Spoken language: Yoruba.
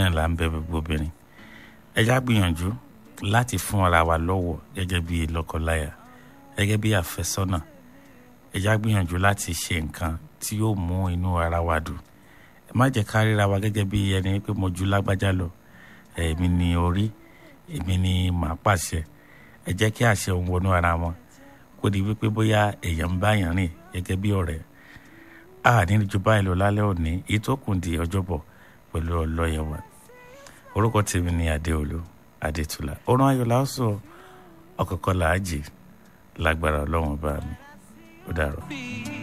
náà là ń bẹ gbogbo obìnrin ẹ já gbìyànjú láti fún ara wa lọ́wọ́ gẹ́gẹ́ bí lọ́kọláya gẹ́gẹ́ bí àfẹ́sọ́nà ẹ já gbìyànjú láti ṣe nǹkan tí yóò mú inú ara wa dùn ẹ má jẹ́ ká ríra wa gẹ́gẹ́ bí ẹni pé mo ju lágbájá lọ èmi ni orí èmi ni màá pàṣẹ ẹ jẹ́ kí àṣẹ òun wọnú ara wọn kó di wípé bóyá èèyàn ń bá yàn rìn gẹ́gẹ́ bí ọ̀rẹ́ a ní ju báyìí lọ lálẹ́ òní èyí tó kùn di ọjọ́bọ̀ pẹ̀lú ọlọ́yẹ̀ wa orúkọ tèmi ni adéolú adétúlá ọ̀run ayọ̀ làásọ ọ̀kọ̀ọ̀kan làájì lágbára ọlọ́run bá mi ó dàrọ̀.